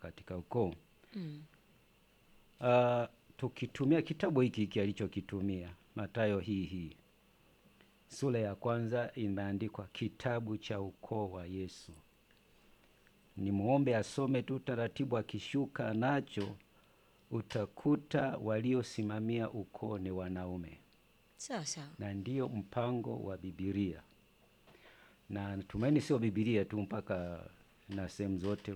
katika ukoo. Mm. Uh, tukitumia kitabu hiki hiki alichokitumia Mathayo hii hii sura ya kwanza imeandikwa kitabu cha ukoo wa Yesu. Ni muombe asome tu taratibu, akishuka nacho utakuta waliosimamia ukoo ni wanaume, Sawa sawa. na ndiyo mpango wa Bibilia, na natumaini sio Bibilia tu, mpaka na sehemu zote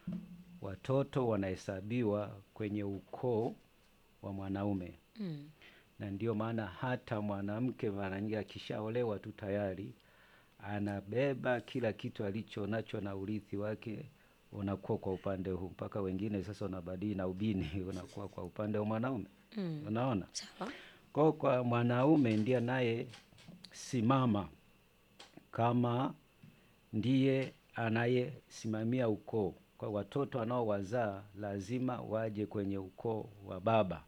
watoto wanahesabiwa kwenye ukoo wa mwanaume Mm. na ndio maana hata mwanamke mara nyingi akishaolewa tu tayari anabeba kila kitu alicho nacho na urithi wake unakuwa kwa upande huu, mpaka wengine sasa wanabadili na ubini unakuwa kwa upande wa mwanaume. Mm. Unaona, Sawa. kwa kwa mwanaume ndiye naye simama kama ndiye anayesimamia ukoo. Kwa watoto anaowazaa lazima waje kwenye ukoo wa baba.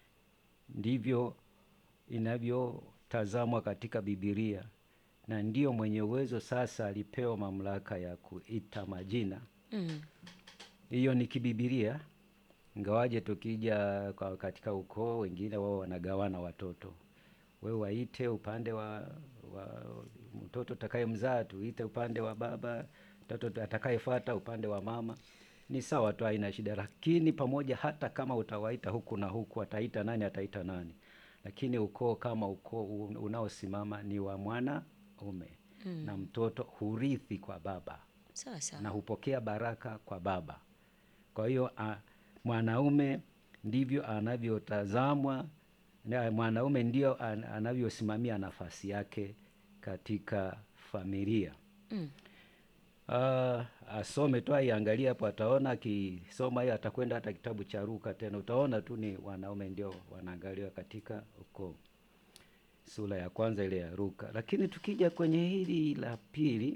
Ndivyo inavyotazamwa katika Bibilia, na ndiyo mwenye uwezo sasa alipewa mamlaka ya kuita majina. Mm. Hiyo ni kibibilia, ingawaje tukija kwa katika ukoo wengine wao wanagawana watoto, wewe waite upande wa, wa mtoto utakayemzaa tuite upande wa baba, mtoto atakayefuata upande wa mama. Ni sawa tu, haina shida. Lakini pamoja, hata kama utawaita huku na huku, ataita nani, ataita nani, lakini ukoo kama ukoo un- unaosimama ni wa mwanaume Mm. na mtoto hurithi kwa baba Sawa sawa. na hupokea baraka kwa baba. Kwa hiyo a- mwanaume ndivyo anavyotazamwa, na mwanaume ndio an- anavyosimamia nafasi yake katika familia. Mm. Ah, asome tu aiangalie hapo, ataona akisoma hiyo, atakwenda hata kitabu cha Luka tena, utaona tu ni wanaume ndio wanaangaliwa katika ukoo, sura ya kwanza ile ya Luka. Lakini tukija kwenye hili la pili,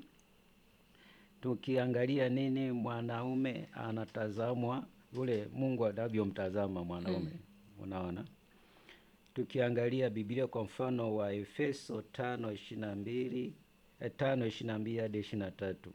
tukiangalia nini mwanaume anatazamwa, ule Mungu anavyomtazama mwanaume, unaona tukiangalia Biblia kwa mfano wa Efeso tano ishirini na mbili eh, tano ishirini na mbili hadi ishirini na tatu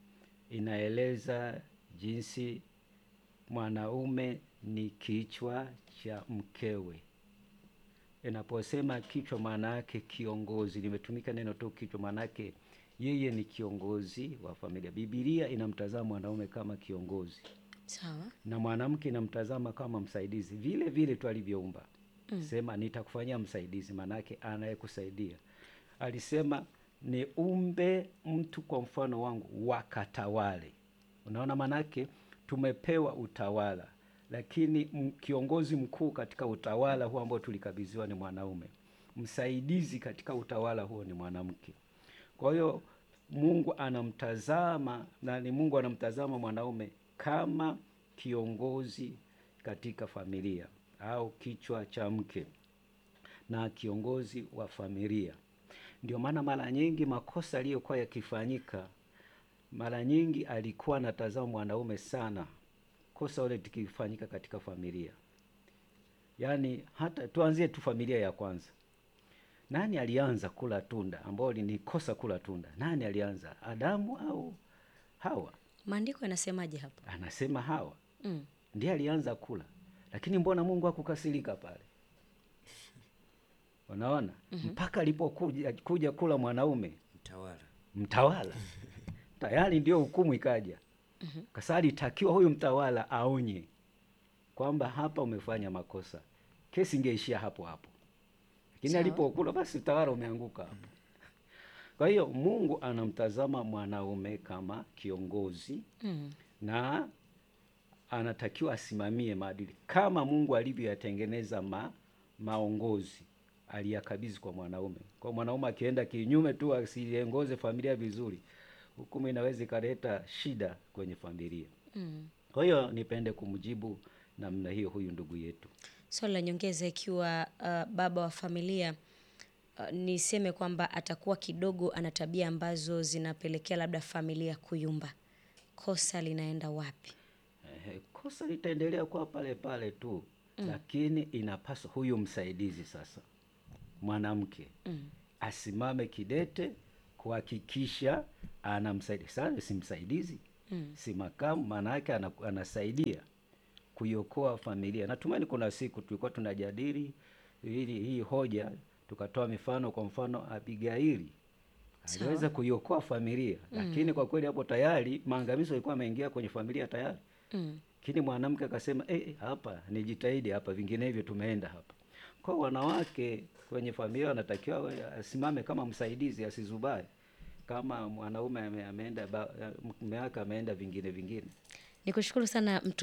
inaeleza jinsi mwanaume ni kichwa cha mkewe. Inaposema kichwa, maana yake kiongozi. Limetumika neno tu kichwa, maana yake yeye ni kiongozi wa familia. Biblia inamtazama mwanaume kama kiongozi Sawa. na mwanamke inamtazama kama msaidizi vile vile tu alivyoumba. Mm. Sema nitakufanyia msaidizi, maanake anayekusaidia. Alisema ni umbe mtu kwa mfano wangu, wakatawale. Unaona, maanake tumepewa utawala, lakini m- kiongozi mkuu katika utawala huo ambao tulikabidhiwa ni mwanaume, msaidizi katika utawala huo ni mwanamke. Kwa hiyo Mungu anamtazama na ni Mungu anamtazama mwanaume kama kiongozi katika familia au kichwa cha mke na kiongozi wa familia. Ndio maana mara nyingi makosa aliyokuwa yakifanyika, mara nyingi alikuwa anatazama mwanaume sana, kosa ule tukifanyika katika familia. Yaani hata tuanzie tu familia ya kwanza. Nani alianza kula tunda ambao ni kosa kula tunda? Nani alianza, Adamu au Hawa? Maandiko yanasemaje hapo? Anasema Hawa Mm. ndiye alianza kula, lakini mbona Mungu hakukasirika pale? Unaona, mpaka alipokuja kuja kula mwanaume mtawala mtawala tayari ndio hukumu ikaja. Kasa alitakiwa huyu mtawala aonye kwamba hapa umefanya makosa, kesi ingeishia hapo hapo, lakini Sawa. alipokula basi utawala umeanguka hapo. Kwa hiyo Mungu anamtazama mwanaume kama kiongozi Mm. na anatakiwa asimamie maadili kama Mungu alivyoyatengeneza ma, maongozi aliyakabidhi kwa mwanaume. Kwa mwanaume akienda kinyume tu asiongoze familia vizuri, hukumu inaweza ikaleta shida kwenye familia. Mm. Kwa hiyo nipende kumjibu namna hiyo huyu ndugu yetu. Swali la nyongeza, ikiwa uh, baba wa familia uh, niseme kwamba atakuwa kidogo ana tabia ambazo zinapelekea labda familia kuyumba, kosa linaenda wapi? Ehe, kosa litaendelea kuwa pale pale tu lakini inapaswa huyu msaidizi sasa, mwanamke Mm. asimame kidete kuhakikisha anamsaidia. Sasa si msaidizi, Mm. si makamu, maana yake ana- anasaidia kuiokoa familia. Natumaini kuna siku tulikuwa tunajadili hili hii hoja, tukatoa mifano. Kwa mfano Abigaili Sawa. aliweza kuiokoa familia, lakini kwa kweli hapo tayari maangamizo yalikuwa yameingia kwenye familia tayari. Mm. Lakini mwanamke akasema eh, eh, hapa nijitahidi hapa, vinginevyo tumeenda hapa. Kwa hiyo wanawake kwenye familia wanatakiwa wawe- asimame kama msaidizi, asizubae kama mwanaume ame- ameenda ba- mume wake ameenda vingine vingine. Nikushukuru sana mtu